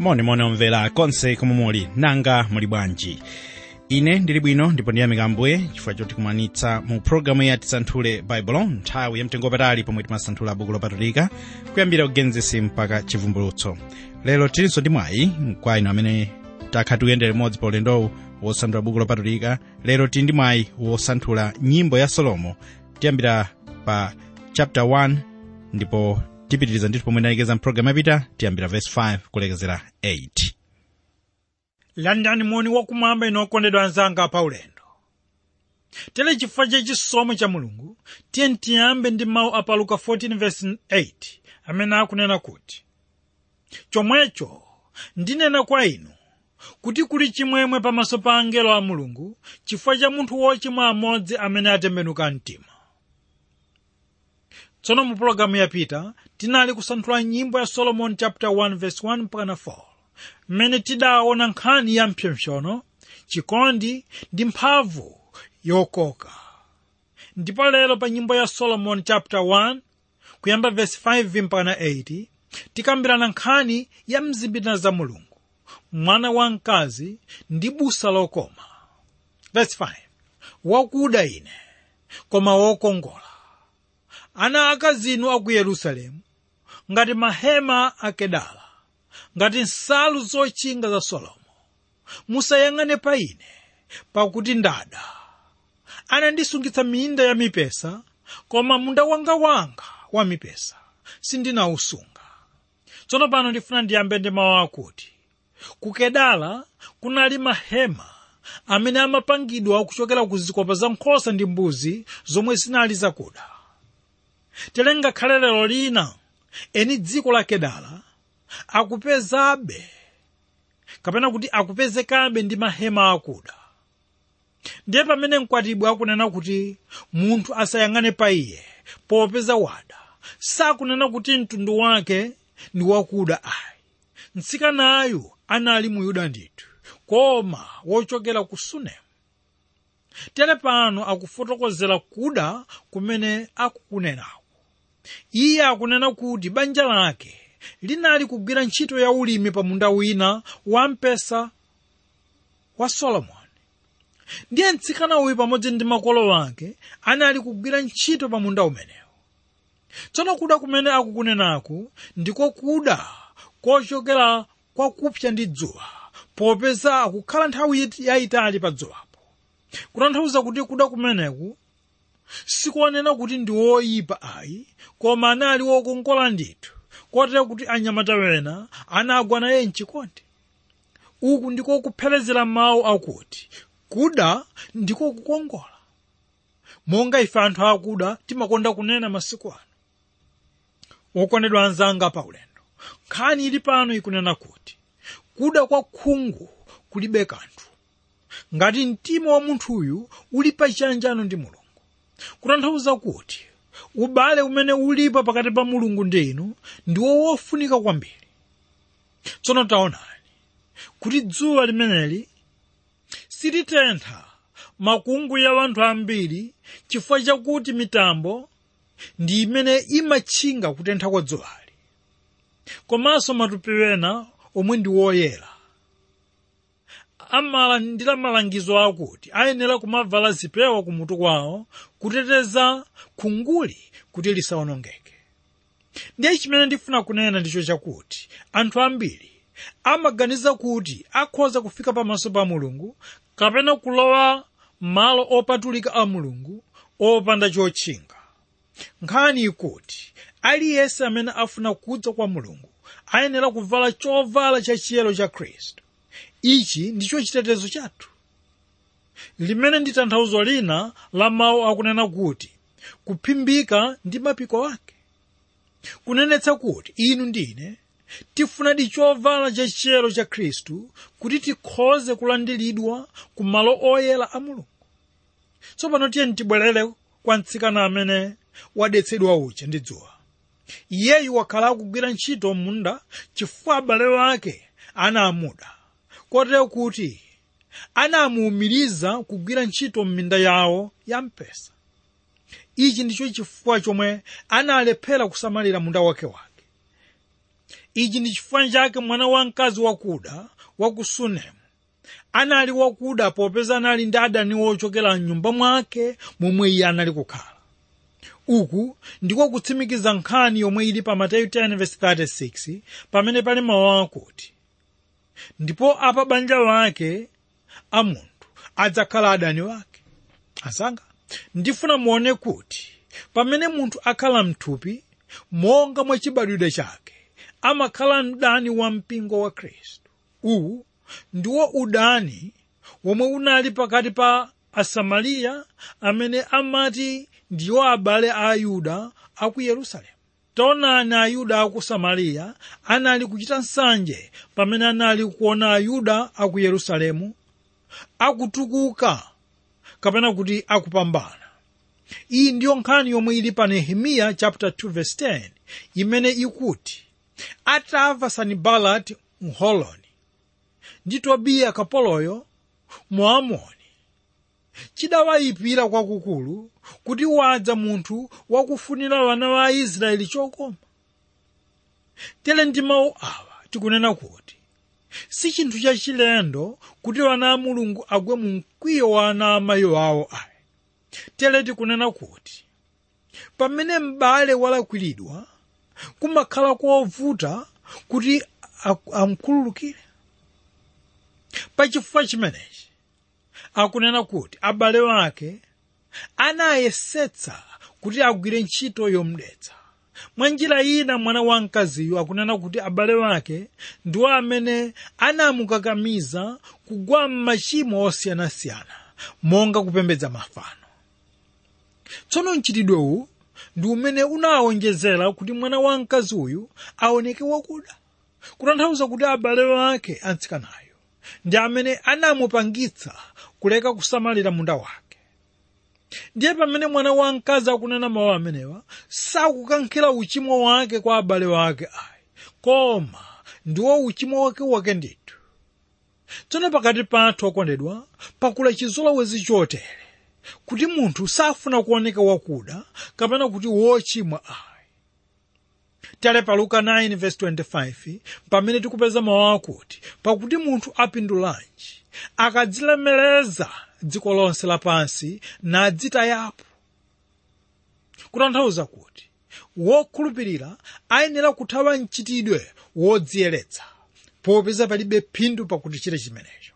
monimoni omvera konse komwe muli nanga muli bwanji ine ndili bwino ndipo ndiyamika ambuye chifukwa chotikumanitsa mu programu ya tisanthule baibulo nthawi yamtengo wapatali pomwe timasanthula buku lopatulika kuyambira kugenesi mpaka chivumbulutso lero tilinso ndi mwayi kwa inu amene takha tikuyendera limodzi pa ulendowu wosanthula buku lopatulika lero tili ndi mwayi wosanthula nyimbo ya solomo tiyambira pa chapter 1 ndipo tipitiriza ndithu pomwe ndalekeza mpulogalamu yapita tiyambira verse 5 kulekezera 8 landani moni wakumwamba inu okondedwa anzanga pa ulendo tere chifukwa cha chisomo cha mulungu tiye tiyambe ndi mawu a pa luka 14:8 amene akunena kuti chomwecho ndinena kwa inu kuti kuli chimwemwe pamaso pa angelo a mulungu chifukwa cha munthu wochimwa amodzi amene atembenuka mtima tsono mu pologalamu yapita tinali kusanthula nyimbo ya solomon chapter 1 verse 1 mpaka 4 mmene tidaona nkhani ya mpsopsono chikondi ndi mphamvu yokoka ndipo lero pa nyimbo ya solomon chapter 1 kuyamba verse 5 mpaka 8 tikambirana nkhani ya mzimbina za mulungu mwana wamkazi ndi busa lokoma verse 5 wakuda ine koma wokongola ana akazinu aku yerusalemu ngati mahema akedala ngati nsalu zotchinga za solomo musayang'ane pa ine pakuti ndada anandisungitsa minda ya mipesa koma munda wanga wanga wa mipesa sindinawusunga tsono pano ndifuna ndiyambe ndi mawu akuti ku kedala kunali mahema amene amapangidwa kuchokera ku zikopa za nkhosa ndi mbuzi zomwe zinali zakuda tere ngakhale lero lina eni dziko la kedala akupezabe kapena kuti akupezekabe ndi mahema akuda ndiye pamene mkwatibwi akunena kuti munthu asayang'ane pa iye popeza wada sakunena kuti mtundu wake ndi wakuda ayi mtsikanayu anali muyuda ndithu koma wochokera ku sunemu tere pano akufotokozera kuda kumene akukunenako iye akunena kuti banja lake linali kugwira ntchito ya ulimi pa munda wina wampesa wa solomoni ndiye mtsikana uyu pamodzi ndi makolo ake anali kugwira ntchito pa munda umenewo tsono kuda kumene akukunenaku ndiko kuda kochokera kwa kupsa ndi dzuwa popeza akukhala nthawi yayitali pa dzuwapo kutanthauza kuti kuda kumeneku sikuonena kuti ndi woyipa ayi koma anali wokongola ndithu kotero kuti anyamata wena anagwa naye mchikondi uku ndiko kuphelezera mawu akuti kuda ndiko kukongola monga ife anthu akuda timakonda kunena masiku ano wokondedwa anzanga pa ulendo nkhani ili pano ikunena kuti kuda kwa khungu kulibe kanthu ngati mtima wa munthuyu uli pachiyanjano ndi mulungu kutanthauza kuti ubale umene ulipo pakati pa mulungu ndi inu ndiwo wofunika kwambiri tsono taonani kuti dzuwa limeneli silitentha makungu ya anthu ambiri chifukwa chakuti mitambo ndi imene imatchinga kutentha kwa dzuwali komanso matupi wena omwe ndi woyera amalandira malangizo akuti ayenera kumavala zipewa kumutu kwawo kuteteza khunguli kuti lisawonongeke ndiye chimene ndifuna kunena ndicho chakuti anthu ambiri amaganiza kuti akhoza kufika pamaso pa mulungu kapena kulowa malo opatulika a mulungu opanda chotchinga nkhani ikuti aliyense amene afuna kudza kwa mulungu ayenera kuvala chovala cha chiyero cha khristu ichi ndicho chitetezo chathu limene ndi tanthauzo lina la mawu akunena kuti kuphimbika ndi mapiko ake kunenetsa kuti inu ndine tifunadi chovala cha chiyero cha khristu kuti tikhoze kulandiridwa ku malo oyera a mulungu tsopano tiyeni tibwerere kwa mtsikana amene wadetsedwa uja ndi dzuwa iyeyu wakhala akugwira ntchito m'munda chifukwa abale ake anamuda kotero kuti anamuwumiriza kugwira ntchito m'minda yawo ya mpesa ichi ndicho chifukwa chomwe analephera kusamalira munda wake wake ichi ndi chifukwa chake mwana wamkazi wakuda wa ku sunemu anali wakuda popeza anali ndi adani ochokera mnyumba mwake momwe iye anali kukhala uku ndiko kutsimikiza nkhani yomwe ili pa mateyu 10:36 pamene pali mawu akuti ndipo apa banja wake a munthu adzakhala adani wake asanga ndifuna muone kuti pamene munthu akhala mthupi monga mwa chibadwidwe chake amakhala mdani wa mpingo wa khristu uwu ndiwo udani womwe unali pakati pa asamariya amene amati ndiwo abale a ayuda a ku yerusalemu taonani ayuda a ku samariya anali kuchita nsanje pamene anali kuona ayuda a ku yerusalemu akutukuka kapena kuti akupambana iyi ndiyo nkhani yomwe ili pa nehemiya chapter 2 verse 10 imene ikuti atamva sanibalati mholoni ndi tobiya kapoloyo muamoni chidawayipira kwakukulu kuti wadza munthu wakufunira wana wa aisraeli chokoma tere ndi mawu awa tikunena kuti si chinthu chachilendo kuti wana a mulungu agwe mu mkwiyo wa ana amayi awo ayi tere tikunena kuti pamene m'bale walakwiridwa kumakhala kovuta kuti amkhululukire pachifukwa chimenechi akunena kuti abale wake anayesetsa kuti agwire ntchito yomudetsa mwa njira ina mwana wamkaziyo akunena kuti abale wake ndiwo amene anamukakamiza kugwa m'machimo osiyanasiyana monga kupembedza mafano tsono mchitidwewu ndi umene unawonjezera kuti mwana wamkazi uyu aoneke wakuda kutanthauza kuti abale wake atsikanayo ndi amene anamupangitsa kuleka kusamalira munda wake ndiye pamene mwana wamkazi akunena mawu amenewa sakukankhira uchimo wake kwa abale wake ayi koma ndiwo uchimo wake wake ndithu tsono pakati pathu okondedwa pakula chizolowezi chotere kuti munthu safuna kuoneka wakuda kapena kuti wochimwa ayi tale pa luka 9:25 pamene tikupeza mawu akuti pakuti munthu apindulanji akadzilemereza dziko lonse lapansi nadzitayapo kutanthauza kuti wokhulupirira ayenera kuthawa mchitidwe wodziyeretsa popeza palibe phindu pakuti chimenecho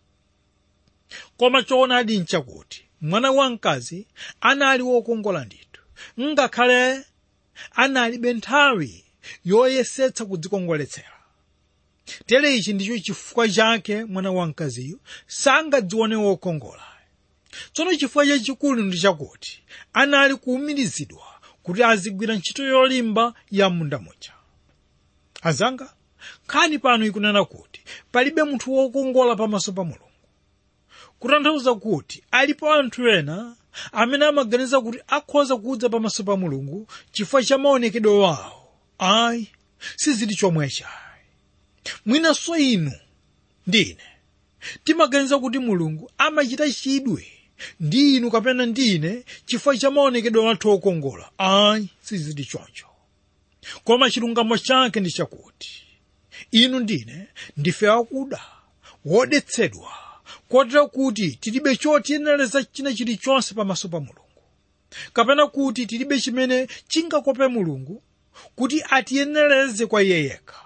koma choonadi nchakuti mwana wamkazi anali wokongola ndithu ngakhale analibe nthawi yoyesetsa kudzikongoletsera tere ichi ndicho chifukwa chake mwana wamkaziyo sangadzione wokongola tsono chifukwa chachikulu ndi chakuti anali kuwumirizidwa kuti azigwira ntchito yolimba ya munda muja azanga nkhani pano ikunena kuti palibe munthu wokongola pamaso pa mulungu kutanthauza kuti alipo anthu ena amene amaganiza kuti akhoza kudza pamaso pa mulungu chifukwa cha maonekedwe wawo ayi sizili chomwecha mwinanso inu ndine timaganiza kuti mulungu amachita chidwe ndi inu kapena ndine chifukwa cha maonekedwe athu okongola ayi sizili choncho koma chilungamo chake ndi chakuti inu ndine ndife akuda wodetsedwa kotero kuti tilibe chotiyenereza china chilichonse pamaso pa mulungu kapena kuti tilibe chimene chingakope mulungu kuti atiyenereze kwa iye yekha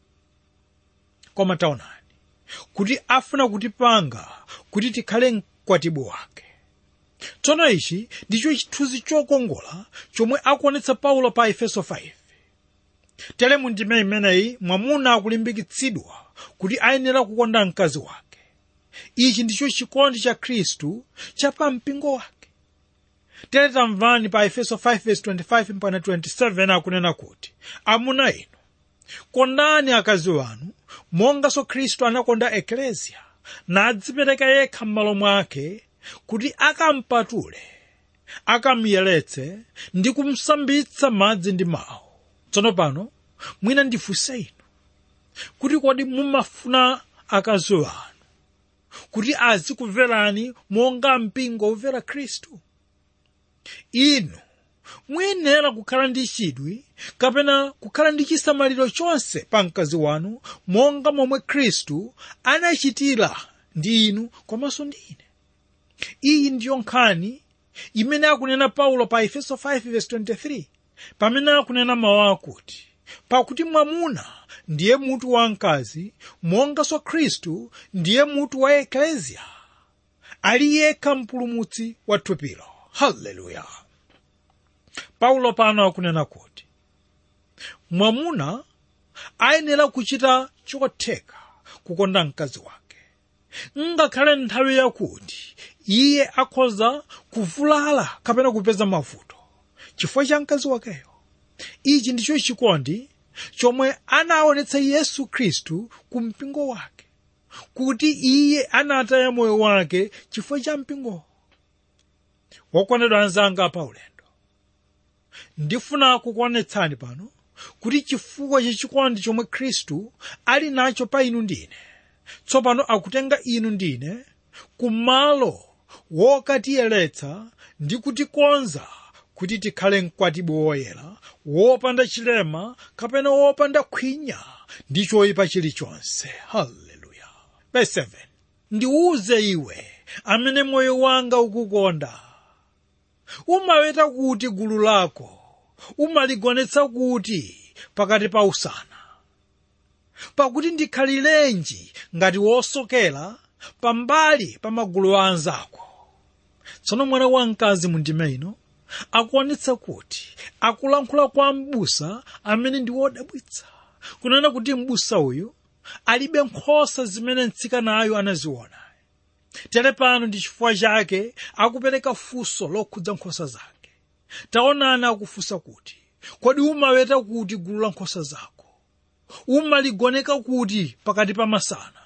koma taonani kuti afuna kutipanga kuti tikhale mkwatibwi wake tsono ichi ndicho chithunzi chokongola chomwe akuonetsa paulo pa efeso 5 tere mu ndime imeneyi mwamuna akulimbikitsidwa kuti ayenera kukonda mkazi wake ichi ndicho chikondi cha khristu cha pampingo wake tere tamvani pa efeso 5:25 mpaka 27 akunena kuti amuna inu kondani akazi wanu monganso khristu anakonda ekleziya nadzipereka yekha m'malo mwake kuti akampatule akamuyeretse ndi kumsambitsa madzi ndi mawu tsono pano mwina ndifunse inu kuti kodi mumafuna akazi wanu kuti azikuverani monga mpingo umvera khristu inu muyenera kukhala ndi chidwi kapena kukhala ndi chisamaliro chonse pa mkazi wanu monga momwe khristu anachitira ndi inu komanso ndi ine iyi ndiyo nkhani imene akunena paulo pa efeso 5:23 pamene akunena mawu akuti pakuti mwamuna ndiye mutu wa mkazi monganso khristu ndiye mutu wa ekleziya ali yekha mpulumutsi wa thupilo haleluya paulo pano akunena kuti mwamuna ayenera kuchita chotheka kukonda mkazi wake ngakhale nthawi yakuti iye akhoza kuvulala kapena kupeza mavuto chifukwa cha mkazi wakeyo ichi ndicho chikondi chomwe anaonetsa yesu khristu ku mpingo wake kuti iye anataya moyo wake chifukwa cha mpingowo wokondedwa anzanga pa ulendo ndifuna kukuonetsani pano kuti chifukwa cha chikondi chomwe khristu ali nacho pa inu ndine tsopano akutenga inu ndine kumalo wokatiyeretsa ndi kutikonza kuti tikhale mkwatibwi woyera wopanda chilema kapena wopanda khwinya ndi choyipa chilichonse haleluya verse 7 ndiuze iwe amene moyo wanga ukukonda umaweta kuti gulu lako umaligonetsa kuti pakati pa usana pakuti ndikhalirenji ngati wosokera pambali pa magulu a anzako tsono mwana wamkazi mundime ino akuonetsa kuti akulankhula kwa m'busa amene ndi wodabwitsa kunena kuti m'busa uyu alibe nkhosa zimene mtsikanayo anaziona tere pano ndi chifukwa chake akupereka funso lokhudza nkhosa zake taonani akufunsa kuti kodi umaweta kuti gulu la nkhosa zako umaligoneka kuti pakati pa masana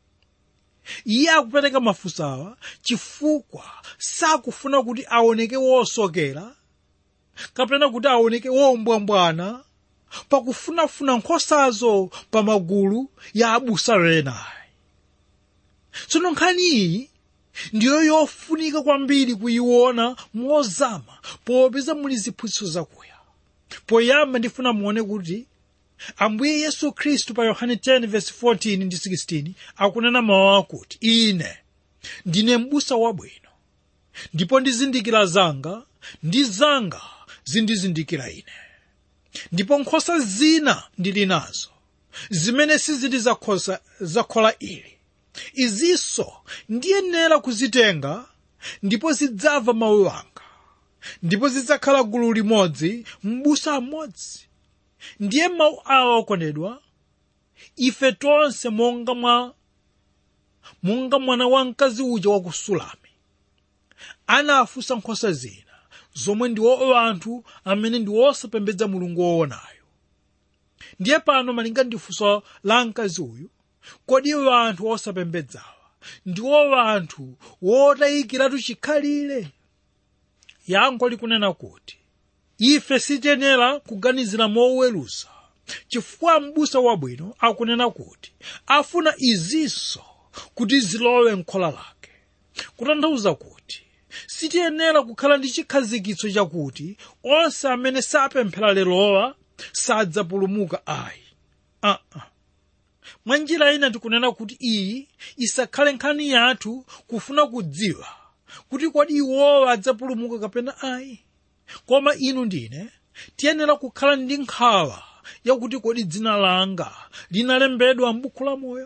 iye akupereka mafunso awa chifukwa sakufuna kuti aoneke wosokera kapena kuti aoneke wombwambwana pakufunafuna nkhosazo pa magulu ya abusa enayi tsono nkhani iyi ndiyo yofunika kwambiri kuyiona mozama popeza muli ziphunzitso zakuya poyamba ndifuna muone kuti ambuye yesu khristu pa yohane 10:14 ndi 16 akunena mawu akuti ine ndine m'busa wabwino ndipo ndizindikira zanga ndi zanga zindizindikira ine ndipo nkhosa zina ndili nazo zimene sizili zakhosa zakhola ili izinso ndiyenera kuzitenga ndipo zidzamva mawu anga ndipo zidzakhala gulu limodzi m'busa mmodzi ndiye mawu awa okondedwa ife tonse monga mwa monga mwana wamkazi uja wa ku sulami anafunsa nkhosa zina zomwe ndiwo anthu amene ndi osapembedza mulungu woonayo ndiye pano malinga ndi funso la mkazi uyu kodi anthu osapembedzawa ndiwo anthu wotayikiratu chikhalire yankho likunena kuti ife sitiyenera kuganizira moweruza chifukwa m'busa wabwino akunena kuti afuna izinso kuti zilowe m'khola lake kutanthauza kuti sitiyenera kukhala ndi chikhazikitso chakuti onse amene sapemphera lerowa sadzapulumuka ayi uh -uh. mwa njira ina tikunena kuti iyi isakhale nkhani yathu kufuna kudziwa kuti kodi iwowa adzapulumuka kapena ayi koma inu ndine tiyenera kukhala ndi nkhawa yakuti kodi dzina langa linalembedwa m'buku la moyo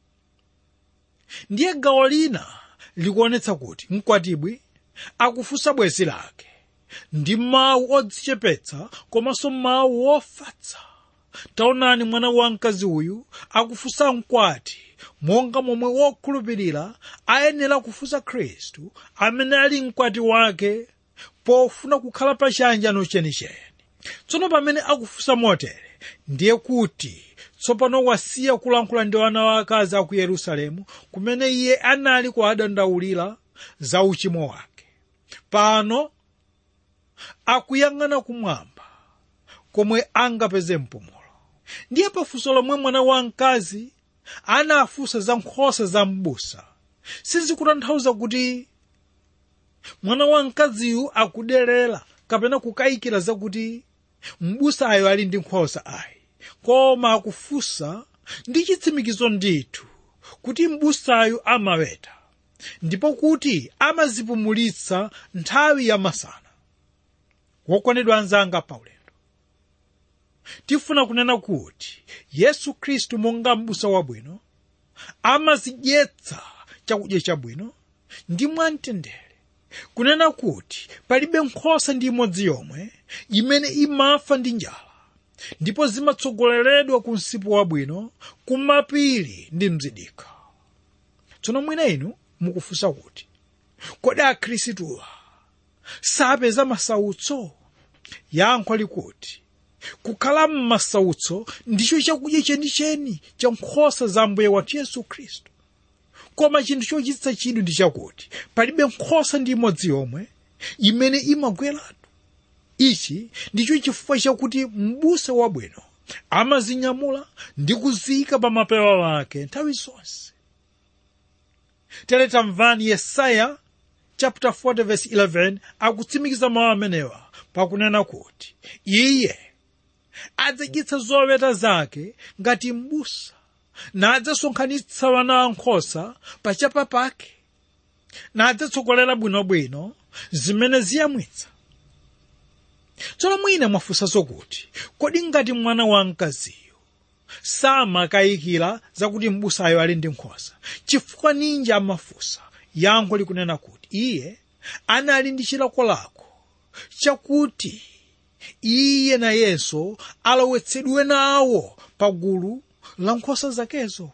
ndiye gawo lina likuonetsa kuti mkwatibwi akufunsa bwenzi lake ndi mawu odzichepetsa komanso mawu ofatsa taonani mwana wamkazi uyu akufunsa mkwati monga momwe wokhulupirira ayenera kufunsa khristu amene ali mkwati wake pofuna kukhala pa chiyanjano chenicheni tsono pamene akufunsa motere ndiye kuti tsopano wasiya kulankhula ndi ana wakazi aku yerusalemu kumene iye anali kuwadandaulira za uchimo wake pano akuyang'ana kumwamba komwe angapeze mpumulo ndiye pafunso lomwe mwana wamkazi anafunsa za nkhosa za m'busa sizikutanthauza kuti mwana wamkaziyu akuderera kapena kukayikira zakuti m'busayo ali ndi nkhosa ayi koma akufunsa ndi chitsimikizo ndithu kuti m'busayo amaweta ndipo kuti amazipumulitsa nthawi yamasana wokondedwa anzanga paulendo tifuna kunena kuti yesu khristu monga m'busa wabwino amazidyetsa chakudya chabwino ndi mwamtendere kunena kuti palibe nkhosa ndi imodzi yomwe imene imafa ndi njala ndipo zimatsogoleredwa ku msipu wabwino kumapiri ndi mzidikha tsono mwina inu mukufunsa kuti kodi akhristuwa sapeza masautso yankho likuti kukhala m'masautso ndicho chakudya chenicheni cha nkhosa za mbuye wathu yesu khristu koma chinthu chochititsa chidwi ndi chakuti palibe nkhosa ndi imodzi yomwe imene imagweratu ichi ndicho chifukwa chakuti m'busa wabwino amazinyamula ndi kuziyika pa mapewa ake nthawi zonse tere tamvani yesaya chapter 40 verse 11 akutsimikiza mawu amenewa pakunena kuti iye adzadyetsa zoweta zake ngati m'busa nadzasonkhanitsa wana ankhosa pachapa pake nadzatsogolera bwinobwino zimene ziyamwitsa tsono mwina mwafunsanso kuti kodi ngati mwana wamkaziyo samakayikira zakuti m'busayo ali ndi nkhosa chifukwa ninji amafunsa yankho likunena kuti iye anali ndi chilakolako chakuti iye nayenso alowetsedwe nawo pagulu la nkhosa zakezo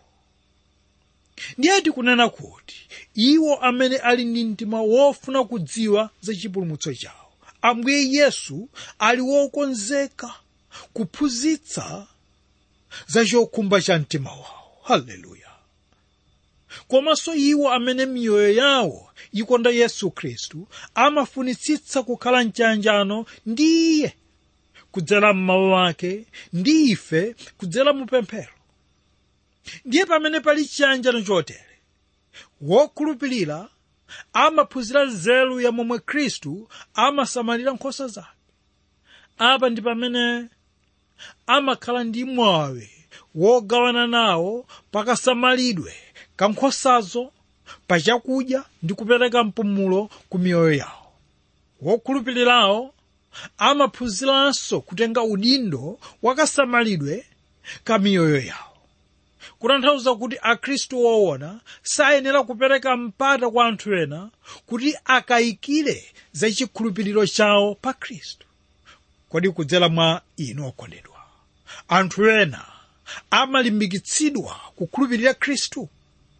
ndiye tikunena kuti iwo amene ali ndi mtima wofuna kudziwa za chipulumutso chawo ambuye yesu ali wokonzeka kuphunzitsa za chokhumba cha mtima wawo haleluya komanso iwo amene miyoyo yawo ikonda yesu khristu amafunitsitsa kukhala mchanjano ndi iye kudzera m'mawu ake ndi ife kudzera mu pemphero ndiye pamene pali chiyanjano chotere wokhulupirira amaphunzira nzeru ya momwe khristu amasamalira nkhosa zake apa ndi pamene amakhala ndi mwawi wogawana nawo pakasamalidwe ka nkhosazo pa chakudya ndi kupereka mpumulo ku miyoyo yawo wokhulupirirawo amaphunziranso kutenga udindo wakasamalidwe ka miyoyo yawo kutanthauza kuti akhristu woona sayenera kupereka mpata kwa anthu ena kuti akayikire za chikhulupiriro chawo pa khristu kodi kudzera mwa inu okondedwa anthu ena amalimbikitsidwa kukhulupirira khristu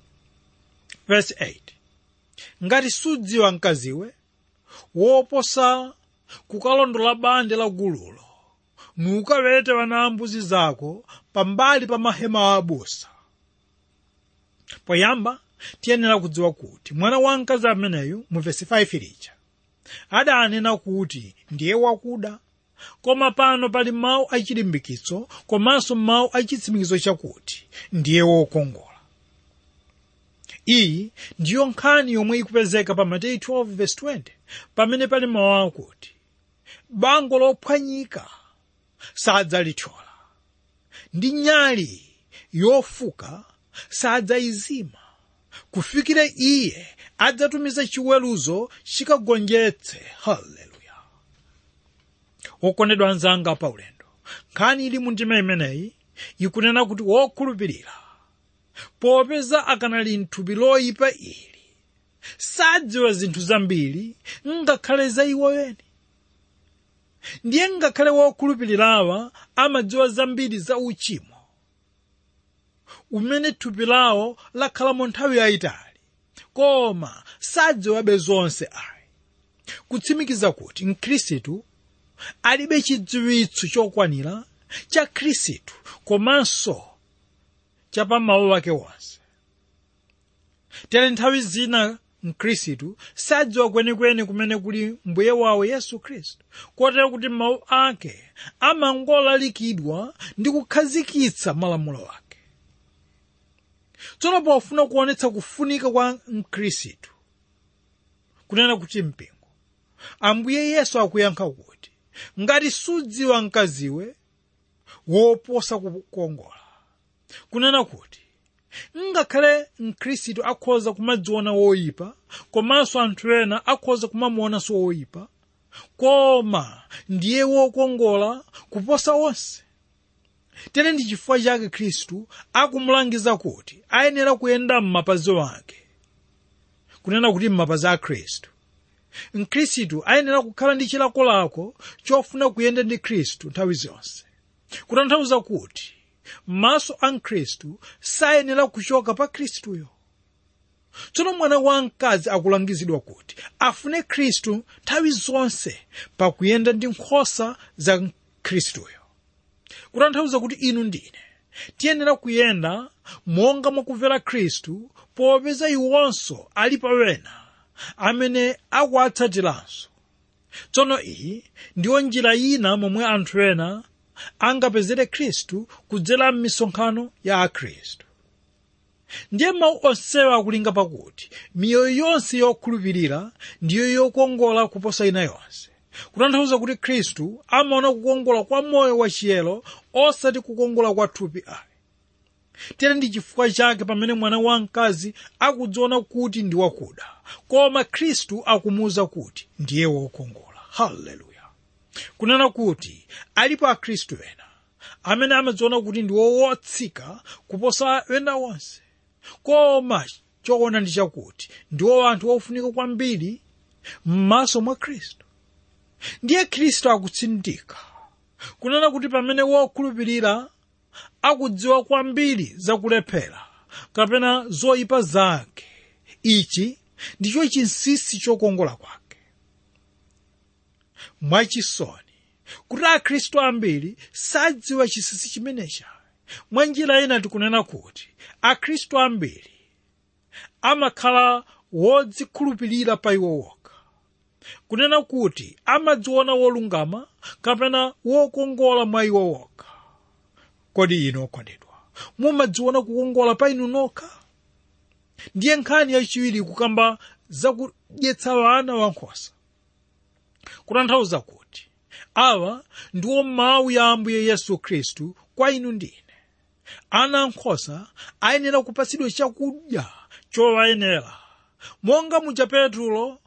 verse 8 ngati sudziwa mkaziwe woposa kukalondola bande la gululo nukawete wana ambuzi zako pambali pa mahema abusa poyamba tiyenera kudziwa kuti mwana wamkazi ameneyu mu vesi 5 lija adanena kuti ndiye wakuda koma pano pali mawu achilimbikitso komanso mawu achitsimikizo chakuti ndiye wokongola iyi ndiyo nkhani yomwe ikupezeka pa mateyu 12:20 pamene pali mawu akuti bango lophwanyika sadzalithyola ndi nyali yofuka sadzayizima kufikira iye adzatumiza chiweruzo chikagonjetse haleluya wokondedwa anzanga paulendo nkhani ili mu ndima imeneyi ikunena kuti wokhulupirira popeza akanali mthupi loyipa ili sadziwa zinthu zambiri ngakhale za iwo weni ndiye ngakhale wokhulupirirawa amadziwa zambiri za uchimo umene thupi lawo lakhalamo nthawi yayitali koma sadziwabe zonse ayi kutsimikiza kuti mkhristu alibe chidziwitso chokwanira cha khristu komanso cha pa mawu ake wonse tere nthawi zina mkhristu sadziwa kwenikweni kumene kuli mbuye wawo yesu khristu kotero kuti mawu ake amangolalikidwa ndi kukhazikitsa malamulo ake tsono pofuna kuonetsa kufunika kwa mkhristu kunena kuti mpingo ambuye yesu akuyankha kuti ngati sudziwa mkaziwe woposa kukongola kunena kuti ngakhale mkhristu akhoza kumadziona woyipa komanso anthu ena akhoza kumamuonanso woyipa koma ndiye wokongola kuposa onse tere ndi chifukwa chake khristu akumulangiza kuti ayenera kuyenda m'mapazi wake kunena kuti m'mapazi a khristu mkhristu ayenera kukhala ndi chilakolako chofuna kuyenda ndi khristu nthawi zonse kutanthauza kuti maso a mkhristu sayenera kuchoka pa khristuyo tsono mwana wamkazi akulangizidwa kuti afune khristu nthawi zonse pakuyenda ndi nkhosa za khristuyo kutanthauza kuti inu ndine tiyenera kuyenda monga mwakumvera khristu popeza iwonso ali pawena amene akuwatsatiranso tsono iyi ndiyo njira ina momwe anthu ena angapezere khristu kudzera m'misonkhano ya akhristu ndiye mawu onsewa akulinga pakuti miyoyo yonse yokhulupirira ndiyo yokongola kuposa ina yonse kutanthauza kuti khristu amaona kukongola kwa moyo wachiyero osati kukongola kwa thupi ayi tere ndi chifukwa chake pamene mwana wamkazi akudziona kuti ndi wakuda koma khristu akumuwuza kuti ndiye wokongola haleluya kunena kuti alipo akhristu ena amene amadziona kuti ndi wotsika kuposa ena onse koma choona ndi chakuti ndiwo anthu ofunika kwambiri m'maso mwa khristu ndiye khristu akutsindika kunena kuti pamene wokhulupirira akudziwa kwambiri zakulephera kapena zoyipa zake ichi ndicho chinsinsi chokongola kwake mwachisoni kuti akhristu ambiri sadziwa chinsinsi chimenecha mwa njira ina tikunena kuti akhristu ambiri amakhala wodzikhulupirira pa iwo wokha kunena kuti amadziona wolungama kapena wokongola mwa iwo wokha kodi inu okondedwa mumadziona kukongola pa inu nokha ndiye nkhani yachiwiri kukamba zakudyetsa wana wankhosa kutanthauza kuti awa ndiwo mawu ya ambuye yesu khristu kwa inu ndine ana ankhosa ayenera kupatsidwa chakudya chowayenera monga muja petro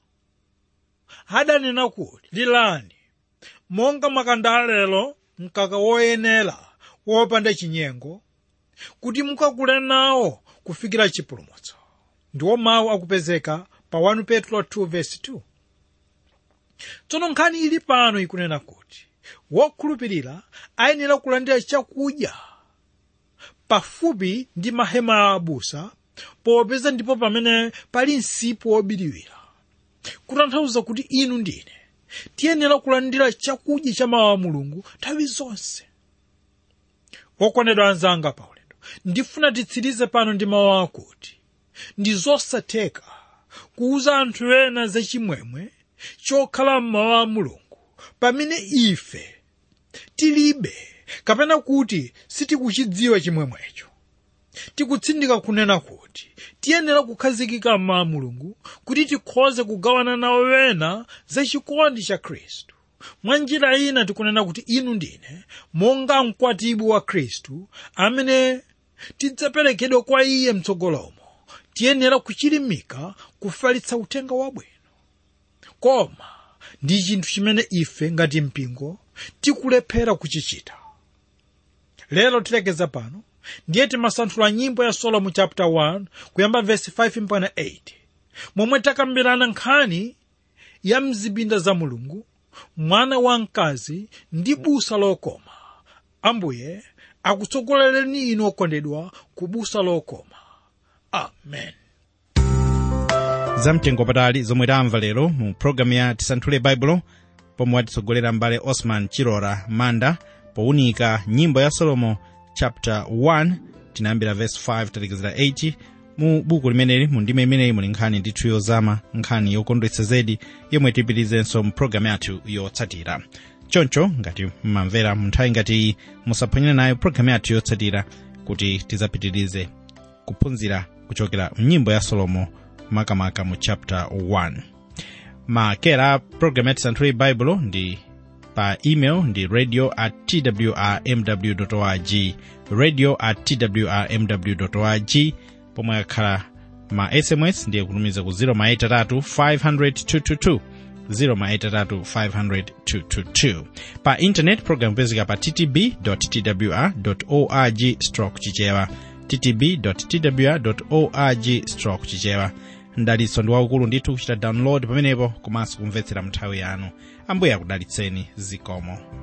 adanena kuti lilani monga makanda lero mkaka woyenera wopanda chinyengo kuti mukakule nawo kufikira chipulumutso ndiwo mawu akupezeka pa 1 petro 2 verse 2 tsono nkhani ili pano ikunena kuti wokhulupirira ayenera kulandira chakudya pafupi ndi mahema a abusa popeza ndipo pamene pali msipu wobiriwira kutanthauza kuti inu ndine tiyenera kulandira chakudya cha mawu a mulungu nthawi zonse wokondedwa anzanga paulendo ndifuna titsirize pano ndi mawu akuti ndi zosatheka kuuza anthu ena zachimwemwe chokhala mmawu a mulungu pamene ife tilibe kapena kuti sitikuchidziwa chimwemwecho tikutsindika kunena kuti tiyenera kukhazikika mmawu a mulungu kuti tikhoze kugawana nawo wena za chikondi cha khristu mwa njira ina tikunena kuti inu ndine monga mkwatibwi wa khristu amene tidzaperekedwa kwa iye mtsogolomo tiyenera kuchilimika kufalitsa uthenga wabwino koma ndi chinthu chimene ife ngati mpingo tikulephera kuchichita lero tilekeza pano ndiye timasanthula nyimbo ya solomo chapter 1 kuyamba verse 5 mpaka 8 momwe takambirana nkhani ya mzipinda za mulungu mwana wamkazi ndi busa lokoma ambuye akutsogolereni inu okondedwa ku busa lokoma amen zamtengo patali zomwe tamva lero mu programu ya tisanthule baibulo pomwe watitsogolera mbale osman chilora manda powunika nyimbo ya solomo chapter 1 tinayambira verse 5 talekezera 8 mu buku limeneli mu ndime imeneyi muli nkhani ndithu yozama nkhani yokondwetsa zedi yomwe tipitirizenso mu programu yathu yotsatira choncho ngati mmamvera mu nthawi ngati iyi musaphonyane nayo programu yathu yotsatira kuti tidzapitirize kuphunzira kuchokera mnyimbo ya solomo makamaka mu chapter 1 makera programu ya tisanthule baibulo ndi pa email ndi radio at twrmw org radio at twrmw org pomwe akhala ma sms ndiye kutumiza ku 0 500 0 500 pa intanet program pezeka pa ttb twr org stroke chichewa ttb twr org stroke chichewa mdalitso ndi waukulu ndithu kuchita download pamenepo komanso kumvetsera mnthawi yanu ambuye akudalitseni zikomo